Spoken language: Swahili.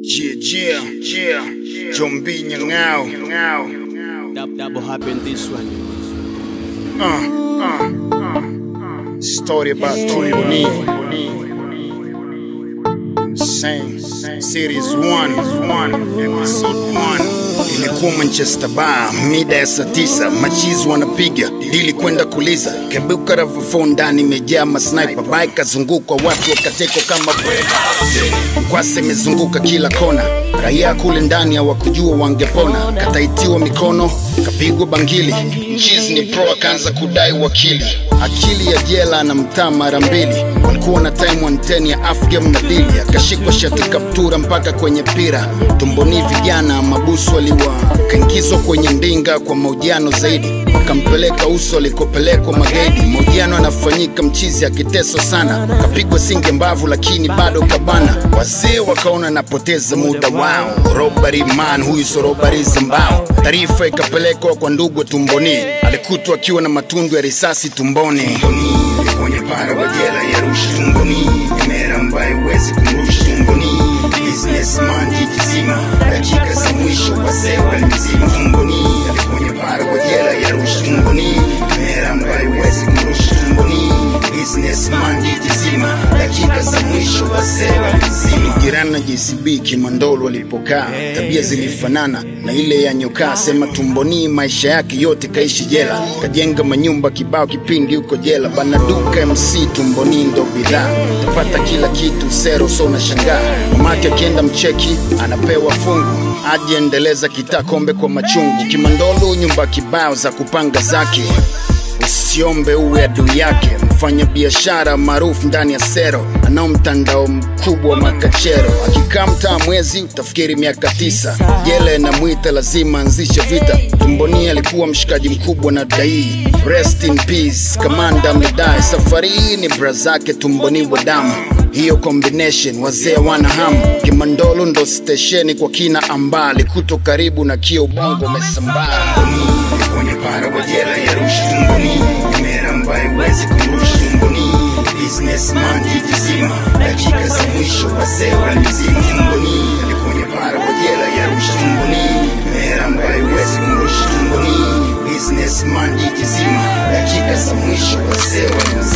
Yeah, yeah, yeah. Jombi Nyang'ao. Dab, double happen this one. Story about Tumboni. Same. Series 1. Episode 1. Ilikuwa Manchester Bar mida ya saa tisa, machizi wanapiga dili kwenda kuliza, kebuka ravafo ndani imejaa masniper, bike kazungukwa watu wakatekwa kama Kwase imezunguka kila kona, raia kule ndani hawakujua wangepona. Kataitiwa mikono, kapigwa bangili, mchizi ni pro akaanza kudai wakili. Akili ya jela na mtaa mara mbili, walikuwa na time 110 ya afgame na dili, akashikwa shati kaptura mpaka kwenye pira. Tumboni vijana mabusu waliwa kaingizwa kwenye ndinga kwa mahojiano zaidi, wakampeleka uso alikopelekwa magaidi. Mahojiano yanafanyika mchizi akiteswa sana, kapigwa singe mbavu lakini bado kabana. Wazee wakaona napoteza muda wao, robari man huyu so robari zambao. Taarifa ikapelekwa kwa ndugu Tumboni, alikutwa akiwa na matundu ya risasi tumboni. Kwenye para wa jela ya Arusha tumboni, emera ambaye huwezi kumrusha tumboni. Businessman jiji zima, dakika za mwisho wazee walimzima tumboni. Kwenye para wa jela ya Arusha tumboni, emera ambaye huwezi kumrusha tumboni. Businessman jiji zima, dakika za mwisho wazee walimzima. Jirani na JCB Kimandolo walipokaa, tabia zilifanana na ile ya nyokaa. Sema tumboni, maisha yake yote kaishi jela, kajenga manyumba kibao kipindi huko jela. Banaduka MC tumboni ndo bidhaa, tapata kila kitu sero, so unashangaa. Mamake akienda mcheki anapewa fungu, aje endeleza kitaa kombe kwa machungu. Kimandolo nyumba kibao za kupanga zake usiombe uwe adui yake. Mfanya biashara maarufu ndani ya sero, anao mtandao mkubwa wa makachero. Akikaa mtaa mwezi utafikiri miaka tisa. Jela inamwita lazima anzishe vita. Tumboni alikuwa mshikaji mkubwa na dai. Rest in peace, kamanda mlidai. Safari hii ni bra zake Tumboni wa damu hiyo combination wazee wana hamu. Kimandolo ndo stesheni kwa kina ambali kuto karibu na kio ubongo umesambaa kwenye para wa jela ya Arusha tumboni, emera ambaye huwezi kumrusha tumboni. Businessman jiji zima, dakika za mwisho wazee walimzima tumboni. Kwenye para wa jela ya Arusha tumboni, emera ambaye huwezi kumrusha tumboni. Businessman jiji zima, dakika za mwisho wazee walimzima